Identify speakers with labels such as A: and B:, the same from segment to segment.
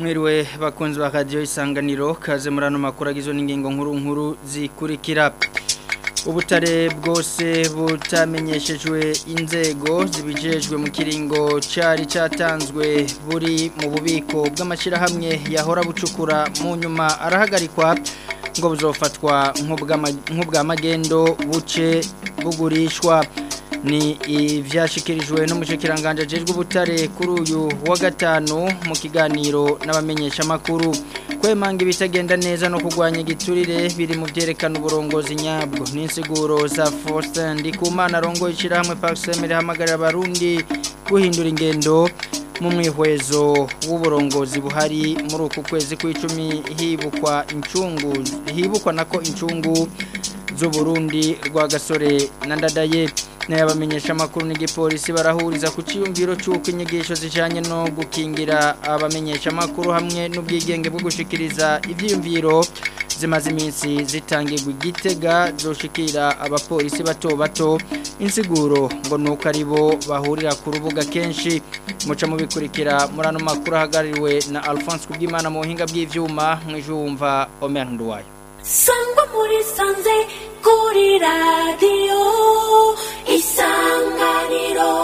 A: mwiriwe bakunzi ba radiyo isanganiro kaze muri ano makuru agizwe n'ingingo nkuru nkuru zikurikira ubutare bwose butamenyeshejwe inzego zibijejwe mu kiringo cyari cyatanzwe buri mu bubiko bw'amashyirahamwe yahora bucukura mu nyuma arahagarikwa ngo buzofatwa nk'ubwa magendo buce bugurishwa ni ibyashyikirijwe n'umushikiranganje ajejwe ubutare kuri uyu wa gatanu mu kiganiro n'abamenyeshamakuru kwemanga ibitagenda neza no kurwanya igiturire biri mu byerekana uburongozi nyabwo n'insiguro za Faustin Ndikumana arongo ishyirahamwe Paxem rihamagarira abarundi guhindura ingendo mu mwihwezo w'uburongozi buhari muri uku kwezi kw'icumi hibukwa incungu hibukwa nako incungu z'uburundi rwa gasore na ndadaye n'abamenyesha amakuru n'igipolisi barahuriza ku cyiyumviro cy'uko inyigisho zijyanye no gukingira abamenyesha amakuru hamwe n'ubwigenge bwo gushikiriza ibyiyumviro zimaze iminsi zitangirwa igitega zoshikira abapolisi bato bato insiguro ngo nuko ari bo bahurira ku rubuga kenshi muca mubikurikira muri ano makuru ahagarariwe na Alphonse Kubwimana mu buhinga bw'ivyuma mwijumva Omer Nduwayo
B: sangwa muri sanze kuri radiyo isanganiro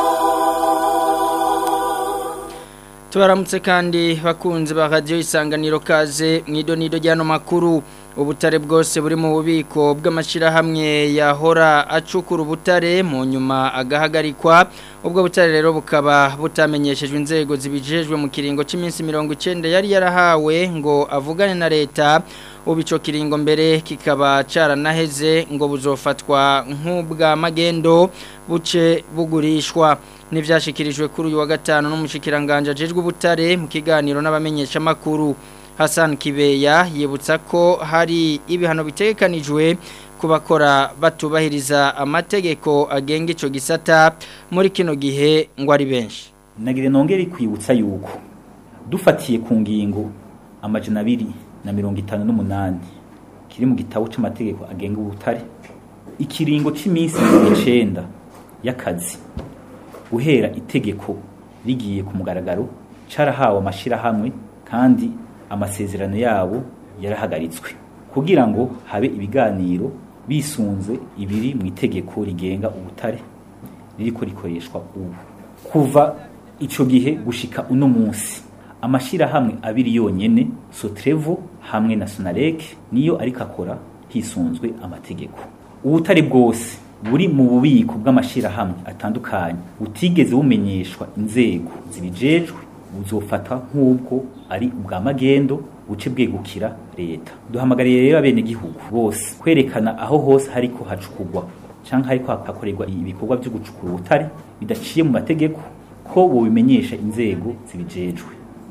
A: tubaramutse kandi bakunze ba radiyo isanganiro kaze mu idonido ry'ano makuru ubutare bwose buri mu bubiko bw'amashyirahamwe yahora acukura ubutare mu nyuma agahagarikwa ubwo butare rero bukaba butamenyeshejwe inzego zibijejwe mu kiringo cy'iminsi mirongo icyenda yari yarahawe ngo avugane na leta ubu icyo kiringo mbere kikaba cyaranaheze ngo buzofatwa nk'ubwa magendo buce bugurishwa n'ibyashyikirijwe kuri uyu wa gatanu n'umushikiranganje ajejwe ubutare mu kiganiro n'abamenyeshamakuru Hassan Kibeya yibutsa ko hari ibihano bitegekanijwe ku bakora batubahiriza amategeko agenga icyo gisata muri kino gihe ngo ari benshi
C: nagire nongere kwibutsa yuko dufatiye ku ngingo amajana abiri na mirongo itanu n'umunani kiri mu gitabo cy'amategeko agenga ubutare ikiringo cy'iminsi icyenda y'akazi guhera itegeko rigiye ku mugaragaro cyarahawe amashyirahamwe kandi amasezerano yabo yarahagaritswe kugira ngo habe ibiganiro bisunze ibiri mu itegeko rigenga ubutare ririko rikoreshwa ubu kuva icyo gihe gushika uno munsi amashyirahamwe abiri yonyene sotrevo hamwe na sonarek niyo ariko akora hisunzwe amategeko ubutare bwose buri mu bubiko bw'amashyirahamwe atandukanye butigeze bumenyeshwa inzego zibijejwe buzofata nk'ubwo ari ubwa magendo buce bwegukira leta duhamagariye rero abenegihugu bose kwerekana aho hose hariko hacukugwa cyangwa hariko hakorerwa ibikorwa byo gucukura ubutare bidaciye mu mategeko ko bubimenyesha inzego zibijejwe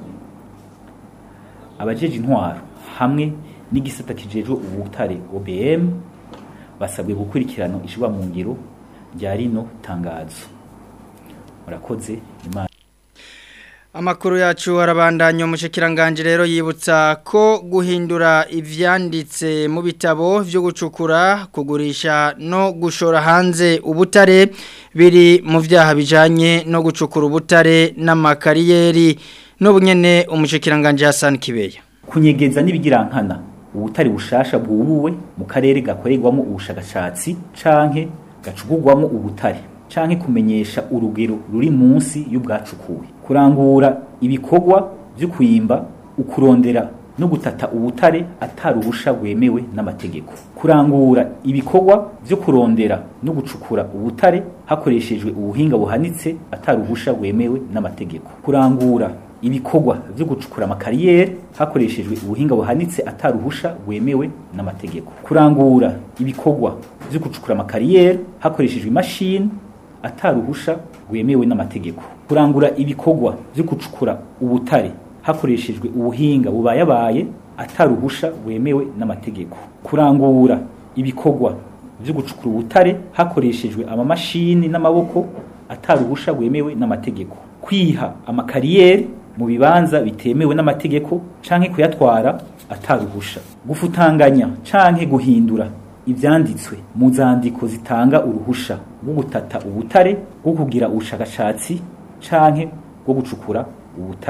C: abajeje intwaro hamwe n'igisata kijejwe ubutare OBM basabwe gukurikirana ishirwa mu ngiro rya rino tangazo murakoze imana
A: Amakuru yacu arabandanya umushikiranganje rero yibutsa ko guhindura ivyanditse mu bitabo byo gucukura kugurisha no gushora hanze ubutare biri mu vyaha bijanye no gucukura ubutare n'amakariyeri n'ubunyene umushikiranganje Hassan Kibeya
C: kunyegeza n'ibigirankana ubutare bushasha bwubuwe mu karere gakorerwamo ubushakashatsi canke gacugurwamo ubutare canke kumenyesha urugero ruri munsi y'ubwacukuwe kurangura ibikorwa byo kwimba ukurondera no gutata ubutare ataruhusha rwemewe n'amategeko kurangura ibikorwa byo kurondera no gucukura ubutare hakoreshejwe ubuhinga buhanitse ataruhusha rwemewe n'amategeko kurangura ibikorwa byo gucukura amakariyeri hakoreshejwe ubuhinga buhanitse ataruhusha rwemewe n'amategeko kurangura ibikorwa byo gucukura amakariyeri hakoreshejwe imashini ataruhusha rwemewe n'amategeko kurangura ibikorwa byo gucukura ubutare hakoreshejwe ubuhinga bubayabaye ataruhusha rwemewe n'amategeko kurangura ibikorwa byo gucukura ubutare hakoreshejwe amamashini n'amaboko ataruhusha rwemewe n'amategeko kwiha amakariyeri mu bibanza bitemewe n'amategeko canke kuyatwara ataruhusha gufutanganya canke guhindura ibyanditswe mu zandiko zitanga uruhusha rwo gutata ubutare rwo kugira ubushakashatsi canke bwo gucukura ubutare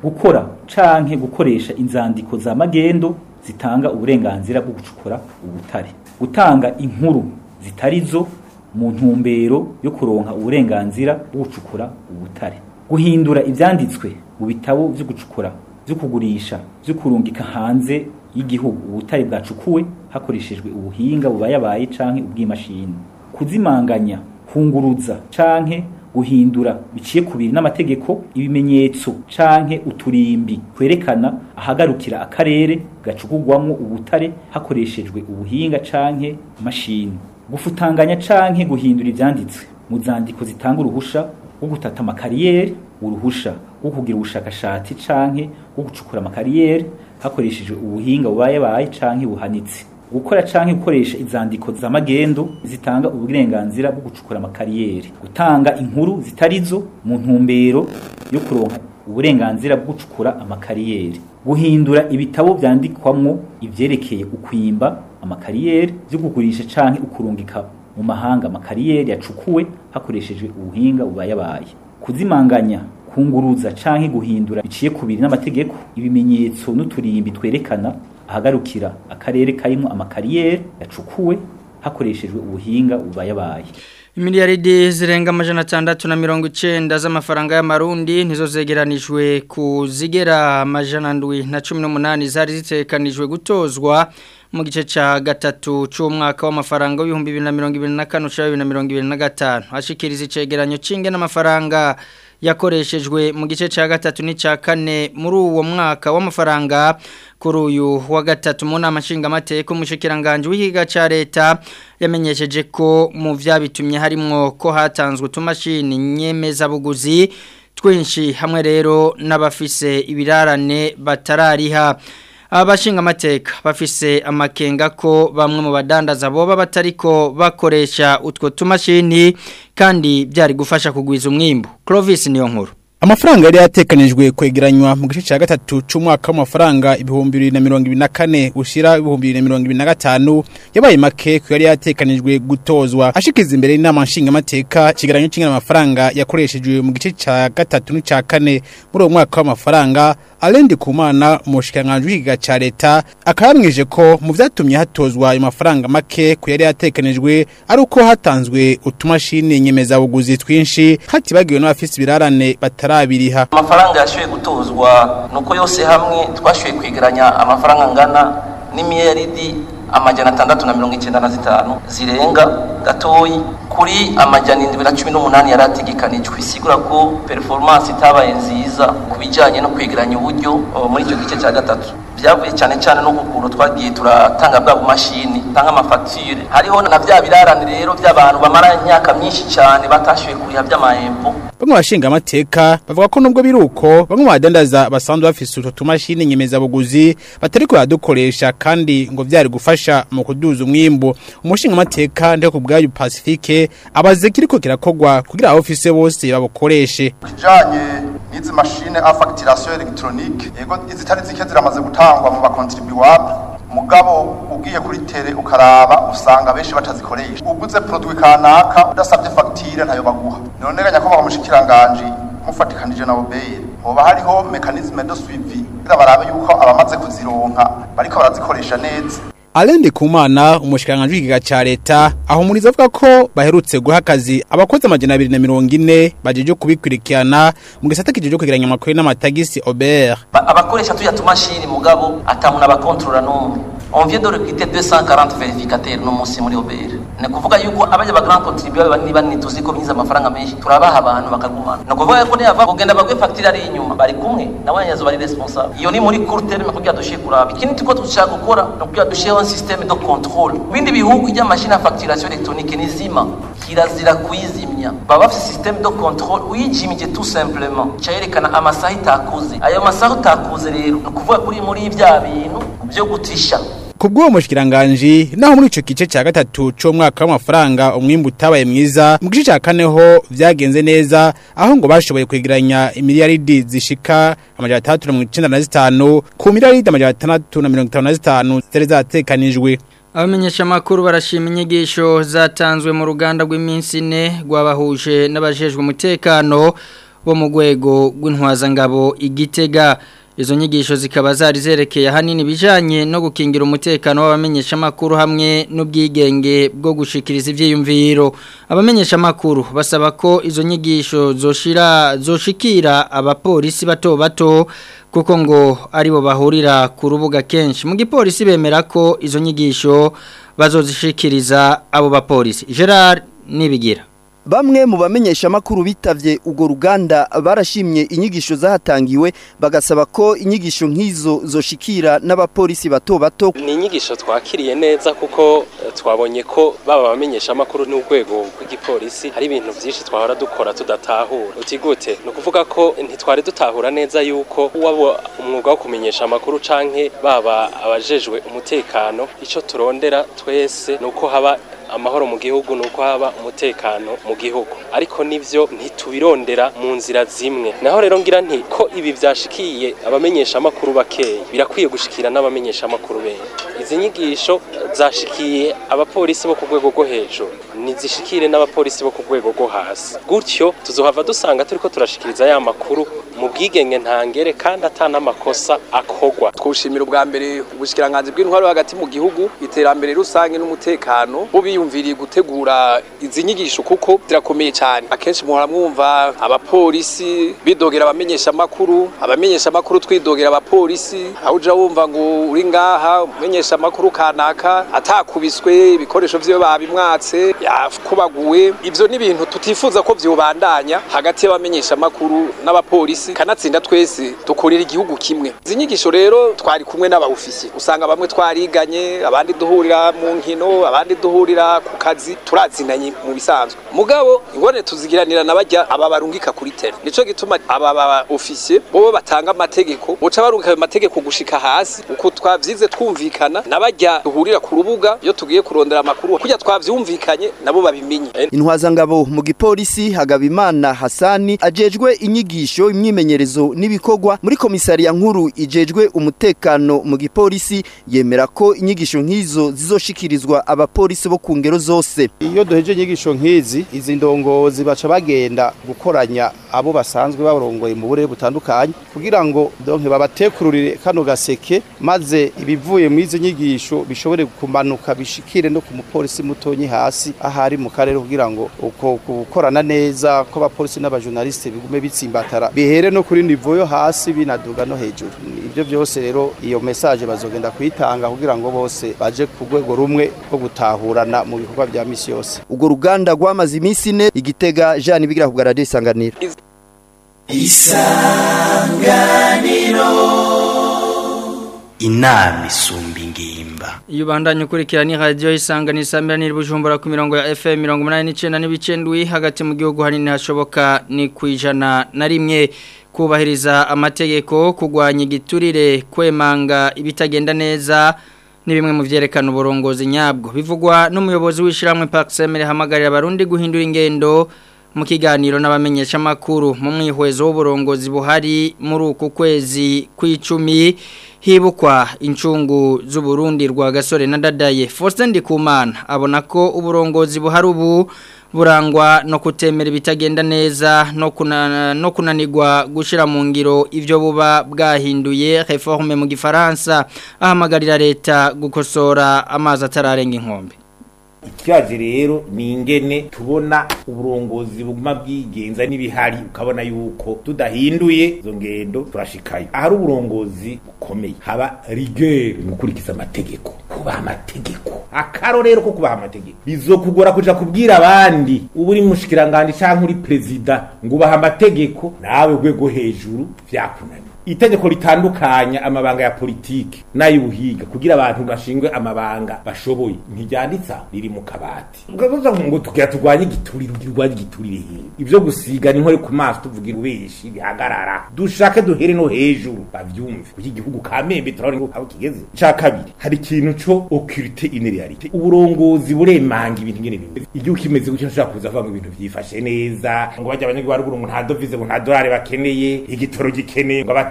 C: gukora canke gukoresha inzandiko za magendo zitanga uburenganzira bwo gucukura ubutare gutanga inkuru zitari zo mu ntumbero yo kuronka uburenganzira bwo gucukura ubutare guhindura ivyanditswe mu bitabo vyo gucukura vyo kugurisha vyo kurungika hanze y'igihugu ubutare bwacukuwe hakoreshejwe ubuhinga bubayabaye canke ubw'imashini kuzimanganya kunguruza canke guhindura biciye kubiri n'amategeko ibimenyetso canke uturimbi kwerekana ahagarukira akarere gacukugwamwo ubutare hakoreshejwe ubuhinga canke mashini gufutanganya canke guhindura ivyanditswe mu zandiko zitanga uruhusha rwo gutata amakariyeri uruhusha rwo kugira ubushakashatsi canke rwo gucukura amakariyeri hakoreshejwe ubuhinga bubayabaye canke buhanitse gukora canke gukoresha izandiko za magendo zitanga uburenganzira bwo gucukura amakariyeri gutanga inkuru zitarizo mu ntumbero yo kuronka uburenganzira bwo gucukura amakariyeri guhindura ibitabo vyandikwamwo ivyerekeye ukwimba amakariyeri vyo kugurisha canke ukurungika mu mahanga amakariyeri yacukuwe hakoreshejwe ubuhinga bubayabaye kuzimanganya kunguruza canke guhindura biciye kubiri n'amategeko ibimenyetso n'uturimbi twerekana ahagarukira akarere karimo amakariyeri yacukuwe hakoreshejwe ubuhinga bubayabaye
A: Imiliyaridi zirenga amajana atandatu na mirongo icenda z'amafaranga y'amarundi nizo zegeranijwe ku zigera amajana ndwi na cumi n'umunani zari zitekanijwe gutozwa mu gice ca gatatu c'umwaka w'amafaranga w'ibihumbi bibiri na mirongo ibiri na kane ushira bibiri na mirongo ibiri na gatanu hashikiriza icegeranyo c'inge n'amafaranga yakoreshejwe mu gice ca gatatu n'icya kane muri uwo mwaka w'amafaranga kuri uyu wa gatatu mu nama nshingamateka umushikiranganje w'ihiga ca leta yamenyesheje ko mu vyabitumye harimwo ko hatanzwe utumashini nyemezabuguzi twinshi hamwe rero n'abafise ibirarane batarariha abashinga amateka bafise amakenga ko bamwe mu badandaza boba batariko bakoresha utwo tumashini kandi byari gufasha kugwiza umwimbu Clovis niyo nkuru
D: Amafaranga yari yatekanijwe kwegeranywa mu gice cya gatatu c'umwaka w'amafaranga ibihumbi bibiri na mirongo ibiri na kane ushira ibihumbi bibiri na mirongo ibiri na gatanu yabaye make ku yari yatekanijwe gutozwa ashikiza imbere y'inama nshingamateka ikigeranyo c'ingana amafaranga yakoreshejwe mu gice cya gatatu n'icya kane muri uwo mwaka w'amafaranga Alendi Kumana umushikiranganji w'ikiga ca leta akabamwije ko mu vyatumye hatozwa ayo mafaranga make ku yari yatekanijwe ari uko hatanzwe utumashini nyemezabuguzi twinshi hatibagiwe n'abafise ibirarane batarabiriha
E: amafaranga yashoboye gutozwa nuko yose hamwe twashoboye kwegeranya amafaranga angana n'imiyeridi amajana atandatu na mirongo icyenda na zitanu zirenga gatoyi kuri amajana indwi na cumi n'umunani yari ategekanijwe isigura ko performance itabaye nziza ku bijyanye no kwegeranya uburyo uh, muri icyo gice cya gatatu byavuye cyane cyane no kukuntu twagiye turatanga bwa bumashini tanga amafagitire hariho na bya birarane rero by'abantu bamara imyaka myinshi cyane batashoboye kuriha by'amahembo
D: bamwe bashinga amateka bavuga ko nubwo biri uko bamwe mu badandaza basanzwe bafise utwo tumashini nyemezabuguzi batari kuyadukoresha kandi ngo vyari gufasha mu kuduza umwimbu umushinga amateka ndiho ku bwayo pacifique abaze kiriko kirakogwa kugira abofise bose babukoreshe
F: kijanye n'izi mashine a facturation electronique yego izitari zike ziramaze gutangwa mu bakontribuable mugabo ugiye kuri tere ukaraba usanga benshi batazikoresha uguze produit kanaka udasabye facture ntayo baguha none ganya ko bamushikiranganje mufatikanije na obeye hoba hariho mechanisme de suivi kugira barabe yuko abamaze kuzironka bariko barazikoresha neza
D: Alende Kumana umushikiranganji w'ikiga ca leta ahumuriza avuga ko baherutse guha akazi abakozi amajana abiri na mirongo ine bajeje kubikurikirana mu gisata kijeje kwegeranya amakuru n'amatagisi Aubert
E: Ba- abakoresha tuya tumashini mugabo atamuna abakontorora n'umwe on vient de recruter 240 vérificateurs no munsi muri OBR ni kuvuga yuko abaje ba grand contribuable bani bani tuzi ko binyiza amafaranga menshi turabaha abantu bakagumana ni kuvuga ko niyava kugenda bagwe facture ari inyuma bari kumwe nawe nyazo bari responsable iyo ni muri court terme kugira dushiye kuraba ikindi tuko dushaka gukora no kugira dushiye un système de contrôle bindi bihugu ijya machine à facturation électronique ni zima kirazira kuyizimya baba bafite système de contrôle uyijimije tout simplement cyerekana amasaha itakuze ayo masaha utakuze rero ni ukuvuga kuri muri bya bintu byo gutisha
D: Kubwo mushikiranganje naho muri ico kice ca gatatu co mwaka w'amafaranga umwimbu utabaye mwiza mu gice ca kane ho vyagenze neza aho ngo bashoboye kwegeranya imiliyaridi zishika amajana atandatu na mirongo icenda na zitanu ku miliyaridi amajana atandatu na mirongo itanu na zitanu zari zatekanijwe
A: Abamenyesha amakuru barashima inyigisho zatanzwe mu ruganda rw'iminsi ine rwabahuje n'abajejwe umutekano bo mu rwego rw'intwazangabo igitega izo nyigisho zikaba zari zerekeye ahanini bijanye no gukingira umutekano w'abamenyesha makuru hamwe n'ubwigenge bwo gushikiriza ivyiyumviro abamenyesha makuru basaba ko izo nyigisho zoshira zoshikira abapolisi bato bato kuko ngo aribo bahurira ku rubuga kenshi mu gipolisi bemera ko izo nyigisho bazozishikiriza abo bapolisi Gerard nibigira
G: Bamwe mu bamenyesha makuru bitavye ugo ruganda barashimye inyigisho zahatangiwe bagasaba ko inyigisho nk'izo zoshikira n'abapolisi bato bato
H: ni inyigisho twakiriye neza kuko eh, twabonye ko baba bamenyesha makuru n'urwego rw'igipolisi hari ibintu byinshi twahora dukora tudatahura uti gute ni ukuvuga ko ntitwari dutahura neza yuko waba umwuga wo kumenyesha amakuru canke baba abajejwe umutekano ico turondera twese ni uko haba amahoro mu gihugu nuko haba umutekano mu gihugu ariko nivyo ntitubirondera mu nzira zimwe naho rero ngira nti ko ibi vyashikiye abamenyesha makuru bakeyi birakwiye gushikira n'abamenyesha makuru benshi izi nyigisho zashikiye abapolisi bo ku rwego rwo hejuru nizishikire n'abapolisi bo ku rwego rwo hasi gutyo tuzohava dusanga turiko turashikiriza ya makuru mu bwigenge ntangere kandi atana amakosa akogwa
I: twushimira ubwa mbere ubushikiranganje bw'intwaro hagati mu gihugu iterambere rusange n'umutekano bo biyumviriye gutegura izi nyigisho kuko zirakomeye cyane akenshi muhora mwumva abapolisi bidogera abamenyesha makuru abamenyesha makuru twidogera abapolisi aho uja wumva ngo uri ngaha umenyesha makuru kanaka atakubiswe ibikoresho vyo babimwatse yakubaguwe ivyo ni ibintu tutifuza ko vyobandanya hagati y'abamenyesha makuru n'abapolisi kanatsinda twese dukorera igihugu kimwe izi nyigisho rero twari kumwe n'abawufisi usanga bamwe twariganye abandi duhurira mu nkino abandi duhurira ku kazi turazinanye mu bisanzwe mugabo ingorane tuzigiranira nabajya aba barungika kuri tele nico gituma aba ba ofisiye bobo batanga amategeko boca barungika ayo mategeko gushika hasi uko twavyize twumvikana nabajya duhurira ku rubuga iyo tugiye kurondera amakuru kujya twavyumvikanye nabo babimenye
G: intwazangabo mu gipolisi Hagabimana Hasani ajejwe inyigisho imyimenyerezo n'ibikorwa muri komisariya nkuru ijejwe umutekano mu gipolisi yemera ko inyigisho nk'izo zizoshikirizwa abapolisi bo ku ngero zose
J: iyo duheje inyigisho nk'izi izi ndongozi baca bagenda gukoranya abo basanzwe barongoye mu burere butandukanye kugira ngo donke babatekururire kano gaseke maze ibivuye mu izi nyigisho bishobore kumanuka bishikire no ku mupolisi mutonyi hasi ahari mu karere kugira ngo uko gukorana neza ko abapolisi n'abajournaliste bigume bitsimbatara bihere no kuri nivo yo hasi binaduga no hejuru ibyo byose rero iyo message bazogenda kuyitanga kugira ngo bose baje ku rwego rumwe rwo gutahurana mu bikorwa bya misi yose
G: ugo ruganda rwamaze iminsi ine igitega Jean bigira ku radio isanganiro
K: isanganiro inama isumba ingimba
A: iyo ubandanya ukurikira ni radiyo isangana isambiranira bujumbura ku mirongo ya fm mirongo umunani n'icyenda n'ibicendwi hagati mu gihugu hanini hashoboka ni ku ijana na rimwe kubahiriza amategeko kurwanya igiturire kwemanga ibitagenda neza ni bimwe mu byerekana uburongozi nyabwo bivugwa n'umuyobozi w'ishyirahamwe pakisemere hamagarira abarundi guhindura ingendo mu kiganiro n'abamenyesha makuru mu mwihwezo w'uburongozi buhari muri uku kwezi kw'icumi hibukwa incungu z'uburundi rwa gasore na dadaye Faustin Ndikumana abona ko uburongozi buhari ubu burangwa no kutemera ibitagenda neza no kuna, no kunanirwa gushira mu ngiro ivyo buba bwahinduye réforme mu gifaransa ahamagarira leta gukosora amazi atararenga inkombe
L: ikibazo rero ni ingene tubona uburongozi buguma bwigenza n'ibihari ukabona yuko tudahinduye izo ngendo turashikayo ahari uburongozi bukomeye haba rigere mu gukurikiza amategeko kubaha amategeko akarorero ko kubaha amategeko bizokugora kuja kubwira abandi uba uri mushikiranganje canke uri perezida ngo ubaha amategeko nawe rwego hejuru vyakunaniye itegeko ritandukanya amabanga ya politiki n'ay'ubuhiga kugira abantu bashingwe amabanga bashoboye ntiryanditsa riri mu kabati ugavuga ngo tugira turwanye igiturire ugira urwanye igiturire hehe ibyo gusiga ni nkore ku maso tuvugira ubeshi bihagarara dushake duhere no hejuru bavyumve kuko igihugu kamembe turabona ngo aho kigeze ca kabiri hari ikintu co occulte une réalité uburongozi buremanga ibintu ngene bimeze igihugu kimeze gutyo nshaka kuza avuga ngo ibintu vyifashe neza ngo bajya abanyagihugu haruguru ngo nta dovize ngo nta dolari bakeneye igitoro gikeneye ngo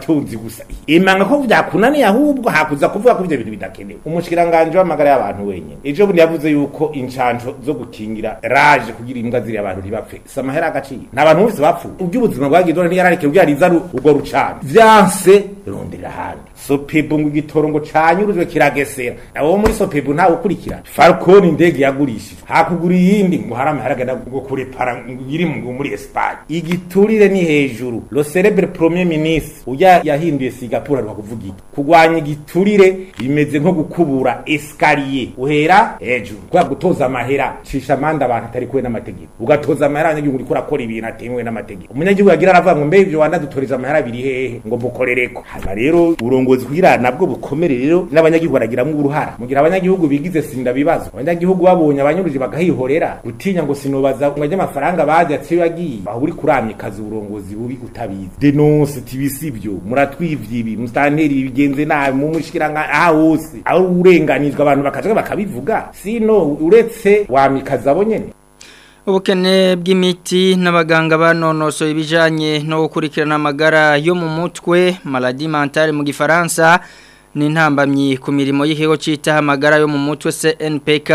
L: abatunzi gusa imanga ko vyakunaniye ahubwo hakuza kuvuga ko ivyo bintu bidakenewe umushikiranganje w'amagara y'abantu wenyene ejo bundi yavuze yuko incanco zo gukingira raje kugira imbwa ziri abantu ntibapfe si amahera agaciro nta bantu bose bapfuye ubw'ubuzima bwagizwe ntiyarareke kugira riza urwo rucana vyanse rondera ahandi sopebu ngo igitoro ngo canyurujwe kiragesera abo muri sopebu ntawe ukurikira falcon indege yagurishijwe hakugura iyindi ngo hari amahera agenda ngo kurepara ngo iri mu muri espagne igiturire ni hejuru lo celebre premier ministre uya yahinduye singapore ari kuvuga iki kugwanya igiturire bimeze nko gukubura escalier uhera hejuru kwa gutoza amahera cisha amanda abantu atari kuwe n'amategeko ugatoza amahera abanyagihugu uriko urakora ibintu atemewe n'amategeko umunyagihugu yagira aravuga ngo mbe ivyo wanadutoreza amahera biri hehe ngo mukorereko hama rero uburongozi kugira nabwo bukomere rero n'abanyagihugu baragiramwo uruhara mugira abanyagihugu bigize sinda bibazo abanyagihugu babonye abanyuruje bagahihorera gutinya ngo sinobaza ngo ajye amafaranga baje atiyo yagiye aho uri kuramikaza uburongozi bubi utabizi denonse tibisibyo muratwivye ibi mustanteri bigenze nabi mu mushikiranga aha hose aho urenganizwa abantu bakaja bakabivuga sino uretse wamikaza abo nyene
A: ubukene bw'imiti n'abaganga banonosoye ibijyanye no gukurikirana amagara yo mu mutwe maladi mentale mu gifaransa ni intambamyi ku mirimo y'ikigo cyitaho amagara yo mu mutwe cnpk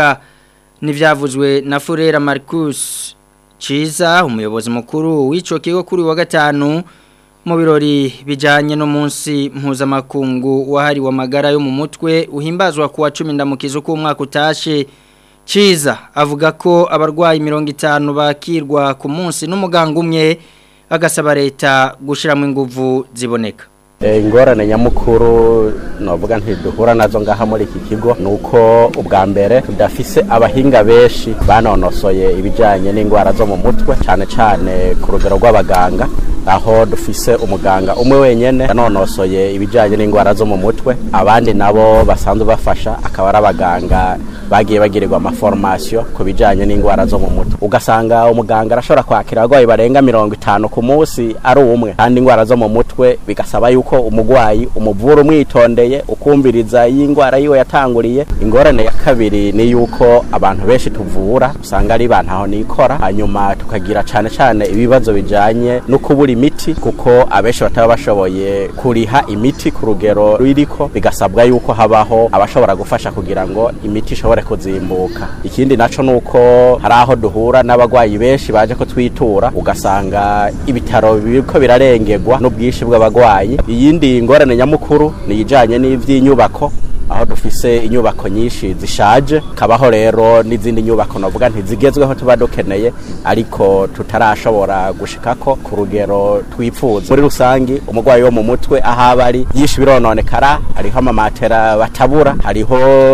A: n'ibyavuzwe na furera marcus ciza umuyobozi mukuru w'icyo kigo kuri wa gatanu mu birori bijyanye n'umunsi mpuzamakungu wahariwe amagara yo mu mutwe uhimbazwa ku wa cumi ndamukizo k'umwaka utashe Ciza avuga ko abarwayi mirongo itanu bakirwa ku munsi n'umuganga umwe agasaba leta gushyiramo ingufu ziboneka
M: ingorane nyamukuru novuga ntiduhura nazo ngaha muri iki kigo ni uko ubwa mbere tudafise abahinga benshi banonosoye ibijyanye n'indwara zo mu mutwe cyane cyane ku rugero rw'abaganga aho dufise umuganga umwe wenyine yanonosoye ibijyanye n'indwara zo mu mutwe abandi nabo basanzwe bafasha akaba ari abaganga bagiye bagirirwa amaforomasiyo ku bijyanye n'indwara zo mu mutwe ugasanga umuganga arashobora kwakira abarwayi barenga mirongo itanu ku munsi ari umwe kandi indwara zo mu mutwe bigasaba yuko umurwayi umuvura umwitondeye ukumviriza iyi ndwara yiwe yatanguriye ingorane ya kabiri ni yuko abantu benshi tuvura usanga ari bantu aho nikora hanyuma tukagira cyane cyane ibibazo bijyanye no kubura imiti kuko abenshi bataba bashoboye kuriha imiti ku rugero ruriko bigasabwa yuko habaho abashobora gufasha kugira ngo imiti ishobore kuzimbuka ikindi naco nuko hari aho duhura n'abagwayi benshi baje ko twitura ugasanga ibitaro biriko birarengerwa n'ubwinshi bw'abagwayi iyindi ngorane nyamukuru ni ijanye n'ivy'inyubako aho dufise inyubako nyinshi zishaje kabaho rero n'izindi nyubako navuga ntizigezweho tuba dukeneye ariko tutarashobora gushikako ku rugero twifuza muri rusangi umurwayi wo mu mutwe aho aba ari byinshi birononekara hariho amamatera batabura hariho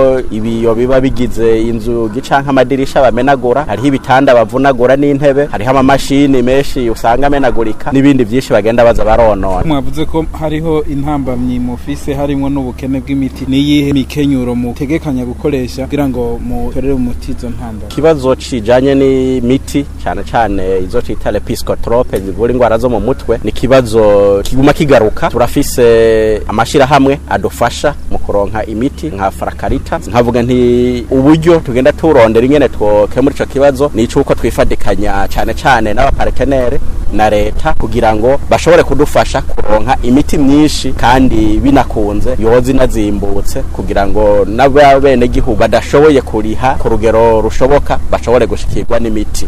M: ibiyo biba bigize inzugi canke amadirisha bamenagura hariho ibitanda bavunagura n'intebe hariho amamashini menshi usanga amenagurika n'ibindi byinshi bagenda baza baronona
N: mwavuze ko hariho intambamyi mufise harimo n'ubukene bw'imiti niyi mikenyuro mutegekanya gukoresha kugira ngo mutorere umuti izo ntambara
M: ikibazo cijanye n'imiti cyane cyane izo twita lepiscotrope zivura indwara zo mu mutwe ni ikibazo kiguma kigaruka turafise amashirahamwe adufasha mu kuronka imiti nka farakarita nkavuga nti uburyo tugenda turondera ingene twokemura ico kibazo ni icuko twifadikanya cyane cyane n'abapartenere na leta kugira ngo bashobore kudufasha kuronka imiti myinshi kandi binakunze yoza inazimbutse kugira ngo n'abene gihugu badashoboye kuriha ku rugero rushoboka bashobore gushikirwa n'imiti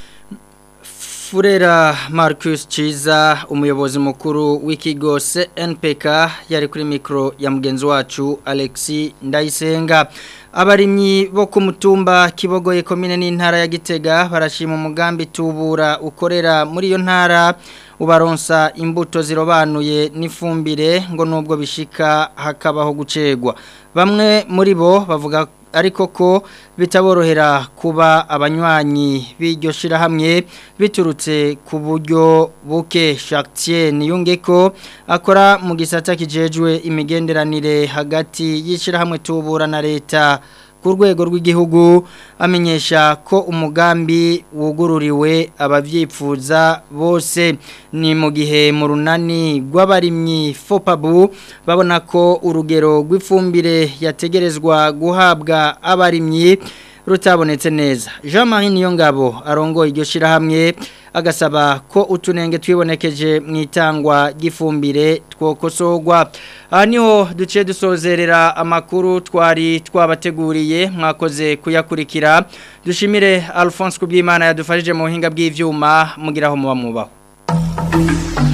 A: Furera Marcus Chiza umuyobozi mukuru w'ikigo CNPK yari kuri mikro ya mugenzi wacu Alexi Ndayisenga abarimyi bo ku mutumba kibogoye komine n'intara ya Gitega barashima umugambi tubura ukorera muri iyo ntara ubaronsa imbuto zirobanuye n'ifumbire ngo nubwo bishika hakabaho gucegwa bamwe muri bo bavuga ariko ko bitaborohera kuba abanywanyi b'iryo shirahamwe biturutse ku buryo buke Chartier niyunge ko akora mu gisata kijejwe imigenderanire hagati y'ishirahamwe tubura na leta ku rwego rw'igihugu amenyesha ko umugambi wugururiwe ababyifuza bose ni mu gihe mu runani rw'abarimyi fopabu babona ko urugero rw'ifumbire yategerezwa guhabwa abarimyi rutabonetse neza Jean Marie Niyongabo arongoye iryo shirahamwe agasaba ko utunenge twibonekeje mu itangwa gifumbire twokosogwa aha niho duce dusozerera amakuru twari twabateguriye mwakoze kuyakurikira dushimire Alphonse Kubyimana yadufashije mu buhinga bw'ivyuma mugiraho muba mubaho